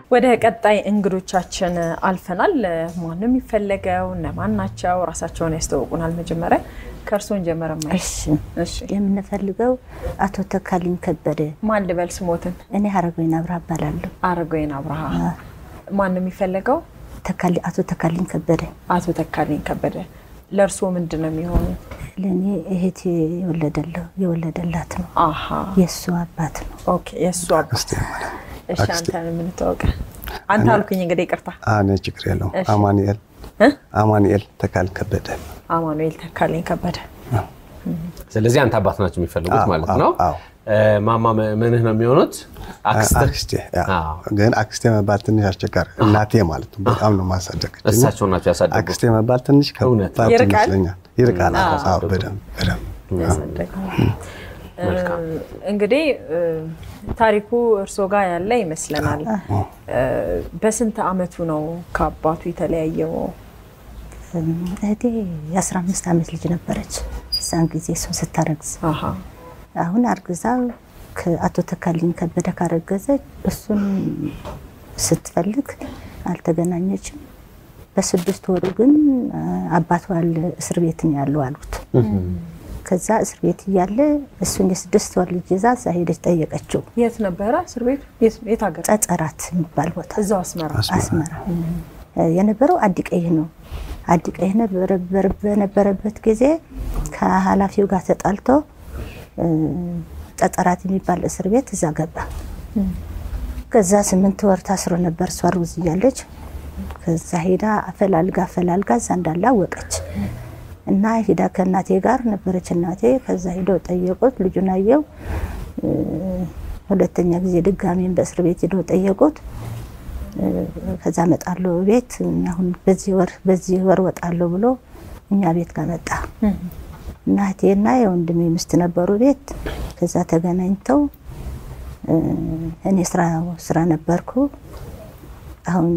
ወደ ቀጣይ እንግዶቻችን አልፈናል። ማን ነው የሚፈለገው? እነማን ናቸው? ራሳቸውን ያስተዋውቁናል። መጀመሪያ ከእርስዎን ጀመረ። እሺ የምንፈልገው አቶ ተካልኝ ከበደ። ማን ልበል ስሞትን? እኔ ሀረጎይን አብርሃ እባላለሁ። አረጋዊን አብርሃ። ማን ነው የሚፈለገው? ተካልኝ አቶ ተካልኝ ከበደ። አቶ ተካልኝ ከበደ። ለእርስዎ ምንድን ነው የሚሆኑት? ለእኔ እህቴ የወለደለው የወለደላት ነው። አሀ የእሱ አባት ነው። ኦኬ። የእሱ አባት። አክስቴ ማለት እሺ፣ አንተን የምንታወቀ አንተ አልኩኝ እንግዲህ ይቅርታ። እኔ ችግር የለውም። እሺ። አማኑኤል እ? አማኑኤል ተካል ከበደ አማኑኤል ተካልኝ ከበደ። ስለዚህ አንተ አባት ናቸው የሚፈልጉት አዎ፣ ማለት አዎ፣ ነው። አዎ። እ፣ ማማ ምንህ ነው የሚሆኑት? አክስትህ? አክስቴ ያ። አዎ። ግን አክስቴ መባል ትንሽ አስቸጋሪ እናቴ ማለት ነው። በጣም ነው ማሳደግ እሳቸው ናቸው ያሳደጉት። አክስቴ መባል ትንሽ እውነት። ከባድ ይርቃል? ይመስለኛል። ይርቃል። አዎ። አዎ፣ በደንብ በደንብ ያሳደገው እንግዲህ እ፣ ታሪኩ እርስዎ ጋር ያለ ይመስለናል። እ፣ በስንት አመቱ ነው ከአባቱ የተለያየው? እህቴ የአስራ አምስት ዓመት ልጅ ነበረች እዛን ጊዜ እሱን ስታረግዝ። አሀ አሁን አርግዛ ከአቶ ተካልኝ ከበደ ካረገዘች እሱን ስትፈልግ አልተገናኘችም። በስድስት ወሩ ግን አ፣ አባቷ አለ እስር ቤት ነው ያለው አሉት። ከዛ እስር ቤት እያለ እሱን የስድስት ወር ልጅ ይዛ እዛ ሄደች ጠየቀችው። የት ነበረ እስር ቤቱ? የት- የት ሀገር? ጸጸራት የሚባል ቦታ እዛው አስመራ። አስመራ እ፣ የነበረው አዲቀይህ ነው። አዲቀይህ ነበረ- በነበረበት ጊዜ ከኃላፊው ጋር ተጣልቶ እ፣ ጸጸራት የሚባል እስር ቤት እዛ ገባ። ከዛ ስምንት ወር ታስሮ ነበር እሷ እርጉዝ እያለች። ከዛ ሄዳ አፈላልጋ አፈላልጋ እዛ እንዳለ አወቀች እና ሄዳ ከእናቴ ጋር ነበረች እናቴ። ከዛ ሄደው ጠየቁት። ልጁን አየው። እ፣ ሁለተኛ ጊዜ ድጋሜን በእስር ቤት ሄደው ጠየቁት። እ፣ ከዛ እመጣለሁ ቤት አሁን በዚህ ወር በዚህ ወር ወጣለሁ ብሎ እኛ ቤት ጋር መጣ። እናቴና የወንድሜ ሚስት ነበሩ ቤት። ከዛ ተገናኝተው እ፣ እኔ ስራ ስራ ነበርኩ። አሁን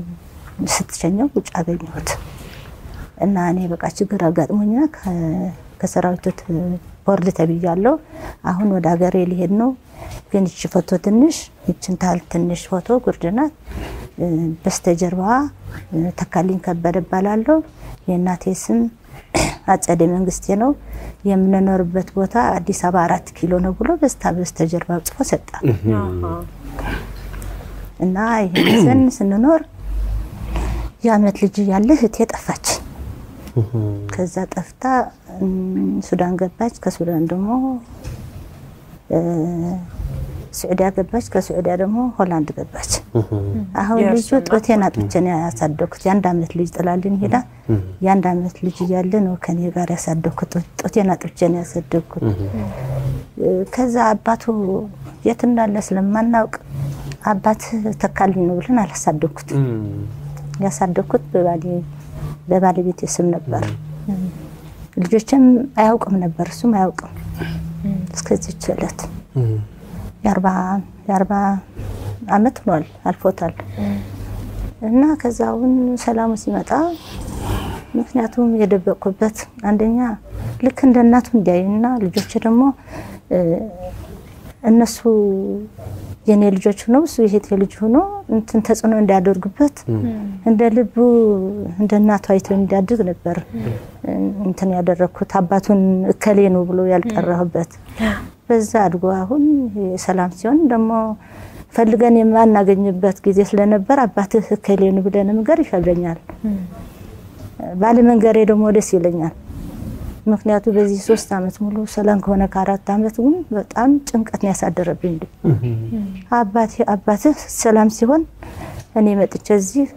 ስትሸኘው ውጭ አገኘሁት እና እኔ በቃ ችግር አጋጥሞኛ ከ- ከሰራዊቱ ት- ቦርድ ተብያለሁ። አሁን ወደ ሀገሬ ሊሄድ ነው። ግን ይቺ ፎቶ ትንሽ ይችን ታህል ትንሽ ፎቶ ጉርድ ናት። እ፣ በስተጀርባዋ እ፣ ተካልኝ ከበደ እባላለሁ። የእናቴ ስም አጸደ መንግስቴ ነው። የምንኖርበት ቦታ አዲስ አበባ አራት ኪሎ ነው ብሎ በስታ በስተጀርባ ጽፎ ሰጣ አሀ እና ይህን ስንኖር የአመት ልጅ ያለ እህቴ ጠፋች። ከዛ ጠፍታ እም፣ ሱዳን ገባች። ከሱዳን ደግሞ እ፣ ስዑዲያ ገባች። ከስዑዲያ ደግሞ ሆላንድ ገባች። አሁን ልጁ የእርሱ እናት ጦቴን አጥብቼ ነው ያሳደግኩት። የአንድ አመት ልጅ ጥላልን ሄዳ የአንድ አመት ልጅ እያለ ነው ከኔ ጋር ያሳደግኩት። ጦቴን አጥብቼ ነው ያሳደግኩት። እ፣ ከዛ አባቱ የት እንዳለ ስለማናውቅ አባት ተካልኝ ነው ብለን አላሳደግኩት። ያሳደግኩት በባሌ- በባለቤቴ ስም ነበር። ልጆችም አያውቅም ነበር፣ እሱም አያውቅም እስከዚች ዕለት የአርባ የአርባ አመት ሆኗል አልፎታል። እና ከዛውን ሰላሙ ሲመጣ ምክንያቱም የደበቅኩበት አንደኛ ልክ እንደ እናቱ እንዲያዩና ልጆች ደግሞ እ፣ እነሱ የኔ ልጆች ሆነው እሱ የሄቴ ልጅ ሆኖ እንትን ተጽዕኖ እንዲያደርጉበት እንደ ልቡ እንደ እናቱ አይቶ እንዲያድግ ነበር እንትን ያደረግኩት። አባቱን እከሌ ነው ብሎ ያልጠራሁበት በዛ አድጎ አሁን ሰላም ሲሆን ደግሞ ፈልገን የማናገኝበት ጊዜ ስለነበር አባትህ እከሌ ነው ብለን መንገር ይከብደኛል። ባለመንገሬ ደግሞ ደስ ይለኛል። ምክንያቱ በዚህ ሶስት አመት ሙሉ ሰላም ከሆነ ከአራት አመት ግን በጣም ጭንቀት ነው ያሳደረብኝ። አባቴ አባትህ ሰላም ሲሆን እኔ መጥቼ እዚህ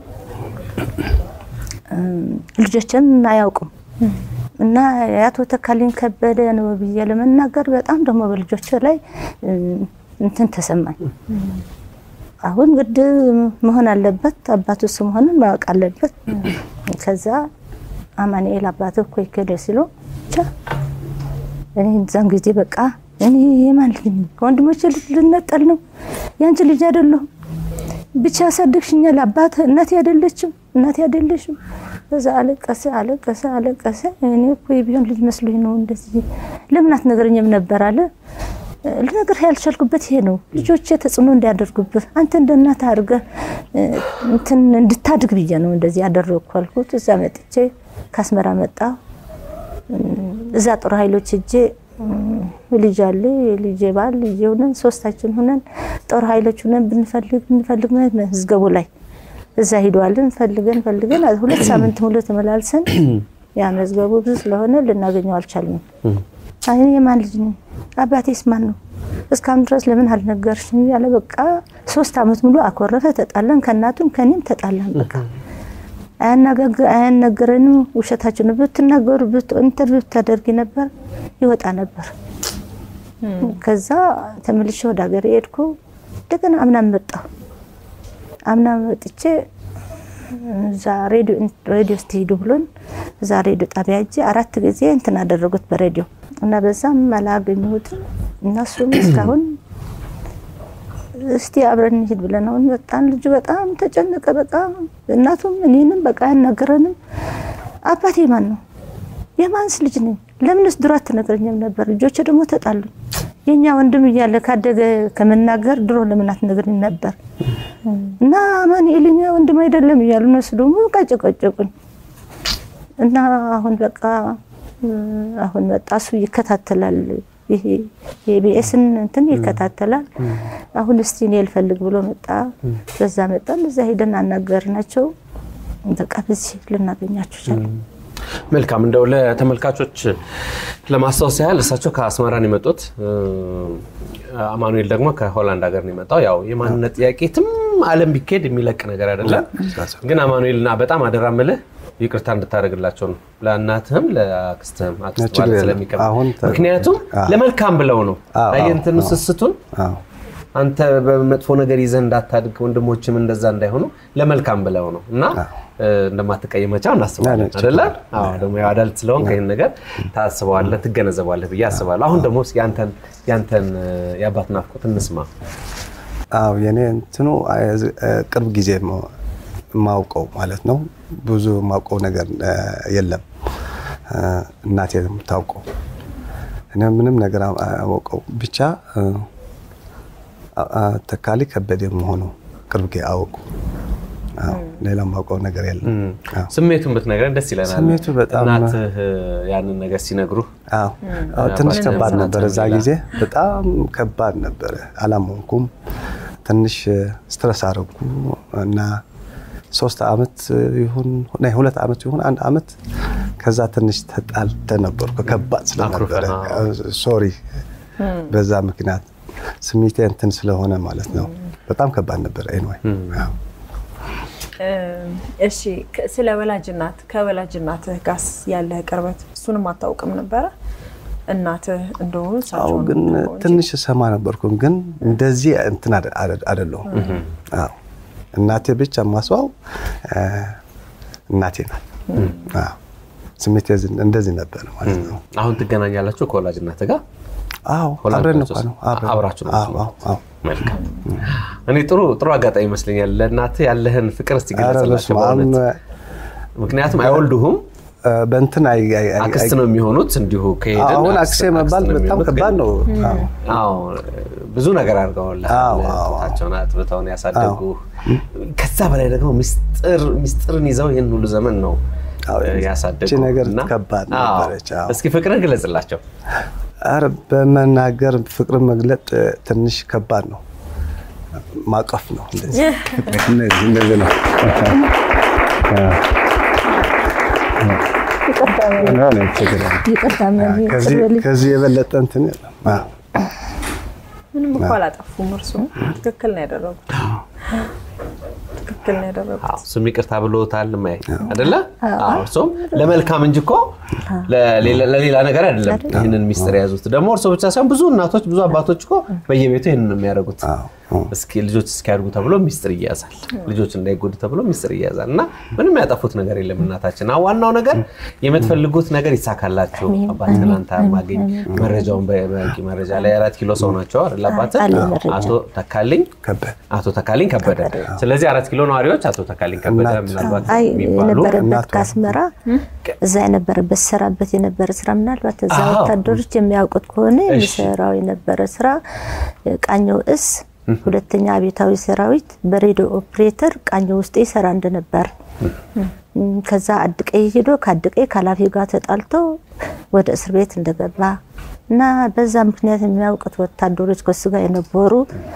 ልጆችን አያውቁም እና የአቶ ተካልኝ ከበደ ነው ብዬ ለመናገር በጣም ደግሞ በልጆች ላይ እንትን ተሰማኝ። አሁን ግድ መሆን አለበት አባቱ እሱ መሆኑን ማወቅ አለበት። ከዛ አማኑኤል አባትህ እኮ ይከደ ሲሉ ብቻ እኔ እዛን ጊዜ በቃ እኔ የማን ልጅ ነኝ? ከወንድሞቼ ልጅ ልነጠል ነው? ያንቺ ልጅ አይደለሁም። ብቻ ያሳደግሽኛል። አባት እናቴ አይደለችም፣ እናቴ አይደለሽም። በዛ አለቀሰ አለቀሰ አለቀሰ። እኔ እኮ የቢሆን ልጅ መስሎኝ ነው እንደዚህ ለምን አትነግረኝም ነበር አለ። ልነግርህ ያልቻልኩበት ይሄ ነው። ልጆቼ ተጽዕኖ እንዲያደርጉብህ አንተ እንደ እናት አድርገህ እ፣ እንትን እንድታድግ ብዬ ነው እንደዚህ ያደረግኩ አልኩት። እዛ መጥቼ ከአስመራ መጣ እዛ ጦር ኃይሎች እጄ ልጅ አለ ልጄ ባል ልጄ ሆነን ሶስታችን ሆነን ጦር ኃይሎች ሆነን ብንፈልግ ብንፈልግ መዝገቡ ላይ እዛ ሂደዋልን ፈልገን ፈልገን ሁለት ሳምንት ሙሉ ተመላልሰን ያ መዝገቡ ብዙ ስለሆነ ልናገኘው አልቻልንም። እኔ የማን ልጅ ነኝ? አባቴስ ማን ነው? እስካሁን ድረስ ለምን አልነገርሽኝ? ያለ በቃ ሶስት አመት ሙሉ አኮረፈ። ተጣላን፣ ከእናቱም ከኔም ተጣላን። በቃ አያናገግ- አያነገረንም። ውሸታችን ብትናገሩ ብት- ኢንተርቪው ብታደርጊ ነበር ይወጣ ነበር። ከዛ ተመልሼ ወደ ሀገር ሄድኩ። እንደገና አምናም መጣሁ። አምና መጥቼ እዛ ሬዲዮ ሬዲዮ ስትሄዱ ብሎን እዛ ሬዲዮ ጣቢያ እጄ አራት ጊዜ እንትን አደረጉት በሬዲዮ እና በዛም አላገኘሁትም። እነሱም እስካሁን እስቲ አብረን እንሂድ ብለን አሁን መጣን። ልጁ በጣም ተጨነቀ። በቃ እናቱም እኔንም በቃ አያናገረንም። አባቴ ማን ነው? የማንስ ልጅ ነኝ? ለምንስ ድሮ አትነግረኝም ነበር? ልጆች ደግሞ ተጣሉ። የኛ ወንድም እያለ ካደገ ከመናገር ድሮ ለምን አትነግረኝ ነበር? እና አማኑኤል የኛ ወንድም አይደለም እያሉ እነሱ ደግሞ በቃ ጨቀጨቁኝ። እና አሁን በቃ እ፣ አሁን መጣ እሱ ይከታተላል። ይሄ የኢቢኤስን እንትን ይከታተላል። አሁን እስቲ እኔ ልፈልግ ብሎ መጣ። በዛ መጣን። እዛ ሄደን አናገርናቸው። በቃ በዚህ ልናገኛቸው ቻለ። መልካም እንደው ለተመልካቾች ለማስታወስ ያህል እሳቸው ከአስመራን የመጡት እ፣ አማኑኤል ደግሞ ከሆላንድ ሀገር ነው የመጣው። ያው የማንነት ጥያቄ የትም ዓለም ቢካሄድ የሚለቅ ነገር አይደለም። ግን አማኑኤልና በጣም አደራ ምልህ ይቅርታ እንድታደርግላቸው ነው ለእናትህም ለአክስትህም አክስት ችግር ማለት የለም። ስለሚከብድ አሁን ተ- ምክንያቱም አዎ። ለመልካም ብለው ነው አዎ፣ አየህ አዎ፣ እንትኑ አዎ። ስስቱን አዎ አንተ በመጥፎ ነገር ይዘህ እንዳታድግ ወንድሞችም እንደዛ እንዳይሆኑ ለመልካም ብለው ነው እና እ፣ እንደማትቀየማቸው እናስባለን ችግር አይደለ? አዎ ደግሞ ያው አዳልት ስለሆንክ ይህን ነገር ታስበዋለህ፣ ትገነዘባለህ ብዬ አስባለሁ። አሁን ደግሞ እስኪ ያንተን ያንተን እ፣ የአባት ናፍቆት እንስማ። አዎ የኔ እንትኑ አ- አ- ቅርብ ጊዜ ማ- ማውቀው ማለት ነው። ብዙ ማውቀው ነገር አ፣ የለም። አ፣ እናቴ ነው የምታውቀው። እኔ ምንም ነገር አ- አወቀው ብቻ አ፣ አ- ተካሊ ከበደ መሆኑ ቅርብ ጊዜ አወቁ። አዎ ሌላ ማውቀው ነገር የለም። አዎ ስሜቱን ብትነግረን ደስ ይለናል። ስሜቱ በጣም- እናትህ እ፣ ያንን ነገር ሲነግሩ አዎ አዎ፣ ትንሽ አባቴ ከባድ ነበር ነበር እዛ ይላል። ጊዜ በጣም ከባድ ነበረ። አላመንኩም። ትንሽ ስትረስ አደረጉ እና ሶስት አመት ይሁን ናይ ሁለት አመት ይሁን አንድ አመት ከዛ ትንሽ ተጣልተ ነበርኩ። ከባድ ስለነበረ አኩርፈህ፣ ሶሪ በዛ ምክንያት ስሜቴ እንትን ስለሆነ ማለት ነው። በጣም ከባድ ነበር። ኤንዋይ እሺ ከ- ስለ ወላጅናት ከወላጅናትህ ጋርስ ያለህ ቅርበት እሱንም አታውቅም ነበረ? እናትህ እንደሆኑ አዎ እሳቸውን ግን ታውቀው እንጂ። ትንሽ ሰማ ነበርኩ፣ ግን እንደዚህ እንትን አደ- አደ- አይደለሁም። አዎ እናቴ ብቻ ማስዋው እናቴ ናት። አዎ ስሜቴ ዝን- እንደዚህ ነበር ማለት ነው። አሁን ትገናኛላችሁ ከወላጅ እናትህ ጋር? አዎ ሆላንድ አብረን ናቸው እንኳን ነው አብረን። አብራችሁ ናችሁ? አዎ አዎ አዎ። መልካም። እኔ ጥሩ ጥሩ አጋጣሚ ይመስለኛል ለእናትህ ያለህን ፍቅር እስቲ ኧረ ገለጽላቸው በስመ አብ። በእውነት። ምክንያቱም አይወልዱሁም እ፣ በእንትን አይ አይ- አይ- አክስት ነው የሚሆኑት እንዲሁ ከሄድን አሁን አክስት- አክሴ መባል አክስት ነው በጣም የሚሆኑት፣ ከባድ ግን- ነው። አዎ አዎ ብዙ ነገር አድርገውልሃል። አዎ፣ አዎ፣ አዎ። ጡታቸውን አጥብተውን ያሳደጉ ከዛ በላይ ደግሞ ሚስጥር ሚስጥርን ይዘው ይህን ሁሉ ዘመን ነው አዎ፣ እ፣ ያሳደጉ ይቺ ነገር እና- ከባድ አዎ። ነበረች። አዎ። እስኪ ፍቅርን ግለጽላቸው። ኧረ በመናገር ፍቅርን መግለጥ እ፣ ትንሽ ከባድ ነው። ማቀፍ ነው እንደዚህ እንደዚህ እንደዚህ ነው። ይቅርታ ሆነ ችግር የለም። ይቅርታ መሪ ከዚህ ቅርብ ልጅ ከዚህ የበለጠ እንትን የለም። አዎ። ምንም እኮ አላጠፉም። እርሱ ትክክል ነው ያደረጉት። ትክክል ነው ያደረጉት። አዎ፣ እሱም ይቅርታ ብሎታል ማይ አይደለ? አዎ፣ እርሶም ለመልካም እንጂ እኮ ለሌላ ለሌላ ነገር አይደለም። ይህንን ሚስጥር የያዙት ደግሞ እርሶ ብቻ ሳይሆን ብዙ እናቶች፣ ብዙ አባቶች እኮ በየቤቱ ይህንን ነው የሚያደርጉት። እስኪ ልጆች እስኪያድጉ ተብሎ ሚስጥር ይያዛል። ልጆች እንዳይጎዱ ተብሎ ሚስጥር ይያዛል እና ምንም ያጠፉት ነገር የለም እናታችን። አዎ ዋናው ነገር የምትፈልጉት ነገር ይሳካላችሁ። አባት ትናንት ማገኝ መረጃውን በቂ መረጃ ላይ አራት ኪሎ ሰው ናቸው አይደል? አባት አለኝ መረጃ። አቶ ተካልኝ ከበደ አቶ ተካልኝ ከበደ። ስለዚህ አራት ኪሎ ነዋሪዎች አቶ ተካልኝ ከበደ እናት- ምናልባት አይ የሚባሉ የነበረበት እናቷ። ከአስመራ እዛ የነበረበት ሰራበት የነበረ ስራ ምናልባት እዛ አዎ። ወታደሮች የሚያውቁት ከሆነ እሺ። የሚሰራው የነበረ ስራ ቃኘው እስ ሁለተኛ አብዮታዊ ሰራዊት በሬዲዮ ኦፕሬተር ቃኘው ውስጥ ይሰራ እንደነበር እም፣ ከዛ አድቀይ ሄዶ ከአድቀይ ከኃላፊው ጋር ተጣልቶ ወደ እስር ቤት እንደገባ እና በዛ ምክንያት የሚያውቁት ወታደሮች ከሱ ጋር የነበሩ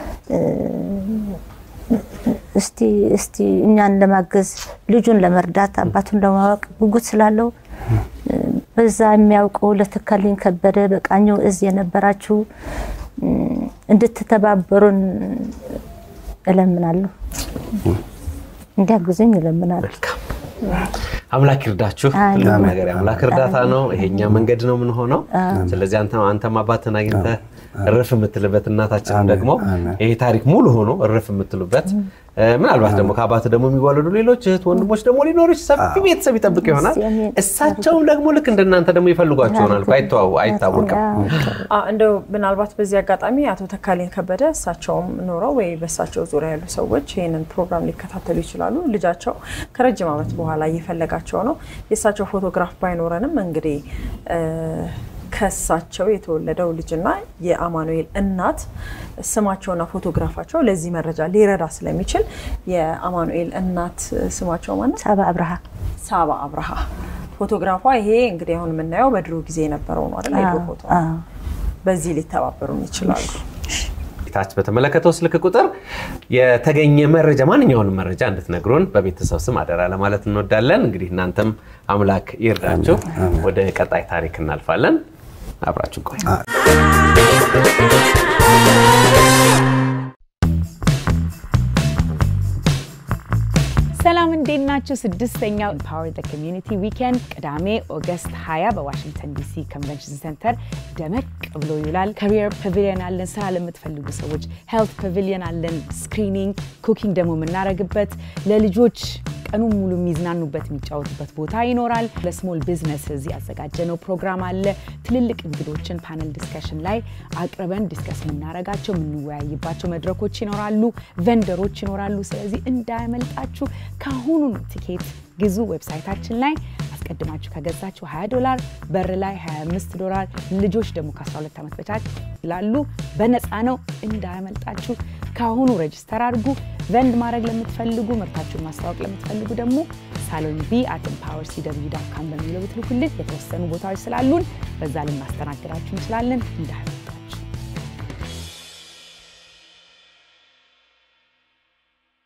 እስቲ እስቲ እኛን ለማገዝ ልጁን ለመርዳት አባቱን ለማወቅ ጉጉት ስላለው እ፣ በዛ የሚያውቀው ለተካልኝ ከበደ በቃኘው እዝ የነበራችሁ እ፣ እንድትተባበሩን እለምናለሁ። እንዲያግዙኝ እለምናለሁ። መልካም አምላክ ይርዳችሁ። አሜን። ትልቁ ነገር የአምላክ እርዳታ ነው። ይሄኛ መንገድ ነው የምንሆነው። ስለዚህ አንተ አንተም አባትን አግኝተህ እርፍ የምትልበት እናታችንም አሜን፣ ደግሞ አሜን። ይሄ ታሪክ ሙሉ ሆኖ እርፍ የምትሉበት እ፣ ምናልባት ደግሞ ከአባት ደግሞ የሚዋለዱ ሌሎች እህት ወንድሞች ደግሞ ሊኖሩ ሰፊ ቤተሰብ ይጠብቅ ይሆናል። አሜን። እሳቸውም ደግሞ ልክ እንደናንተ ደግሞ ይፈልጓቸው ይሆናል። እኮ አይተዋው አይታወቅም። አ፣ እንደው ምናልባት በዚህ አጋጣሚ አቶ ተካልኝ ከበደ እሳቸውም ኖረው ወይ በእሳቸው ዙሪያ ያሉ ሰዎች ይህንን ፕሮግራም ሊከታተሉ ይችላሉ። ልጃቸው ከረጅም ዓመት በኋላ እየፈለጋቸው ነው። የእሳቸው ፎቶግራፍ ባይኖረንም እንግዲህ እ፣ ከእሳቸው የተወለደው ልጅና የአማኑኤል እናት ስማቸውና ፎቶግራፋቸው ለዚህ መረጃ ሊረዳ ስለሚችል የአማኑኤል እናት ስማቸው ማለት ሳባ አብርሃ ሳባ አብርሃ ፎቶግራፏ ይሄ እንግዲህ አሁን የምናየው በድሮ ጊዜ የነበረው ነው አይደል? የድሮ ፎቶ ነው። አዎ። በዚህ ሊተባበሩን ይችላሉ። ታች በተመለከተው ስልክ ቁጥር የተገኘ መረጃ ማንኛውንም መረጃ እንድትነግሩን በቤተሰብ ስም አደራ ለማለት እንወዳለን። እንግዲህ እናንተም አምላክ ይርዳችሁ። ወደ ቀጣይ ታሪክ እናልፋለን። አብራችሁ ቆዩ። ሰላም እንዴት ናችሁ? ስድስተኛው ኢምፓወር ዘ ኮሚዩኒቲ ዊኬንድ ቅዳሜ ኦገስት 20 በዋሽንግተን ዲሲ ኮንቨንሽን ሴንተር ደመቅ ብሎ ይውላል። ካሪየር ፓቪሊየን አለን፣ ስራ ለምትፈልጉ ሰዎች ሄልት ፓቪሊየን አለን፣ ስክሪኒንግ፣ ኩኪንግ ደግሞ የምናደርግበት ለልጆች ቀኑን ሙሉ የሚዝናኑበት የሚጫወቱበት ቦታ ይኖራል። ለስሞል ቢዝነስ እዚህ ያዘጋጀነው ፕሮግራም አለ። ትልልቅ እንግዶችን ፓነል ዲስከሽን ላይ አቅርበን ዲስከስ የምናደርጋቸው የምንወያይባቸው መድረኮች ይኖራሉ። ቨንደሮች ይኖራሉ። ስለዚህ እንዳያመልጣችሁ ከአሁኑ ነው ቲኬት ግዙ። ዌብሳይታችን ላይ አስቀድማችሁ ከገዛችሁ 20 ዶላር፣ በር ላይ 25 ዶላር፣ ልጆች ደግሞ ከ12 ዓመት በታች ላሉ በነፃ ነው። እንዳያመልጣችሁ ከአሁኑ ሬጅስተር አድርጉ። ቨንድ ማድረግ ለምትፈልጉ ምርታችሁን ማስታወቅ ለምትፈልጉ ደግሞ ሳሎን ቢ አት ኤምፓወር ሲደብሊው ዳት ካም በሚለው ብትልኩልን የተወሰኑ ቦታዎች ስላሉን በዛ ልናስተናግዳችሁ እንችላለን። እንዳያመልጣችሁ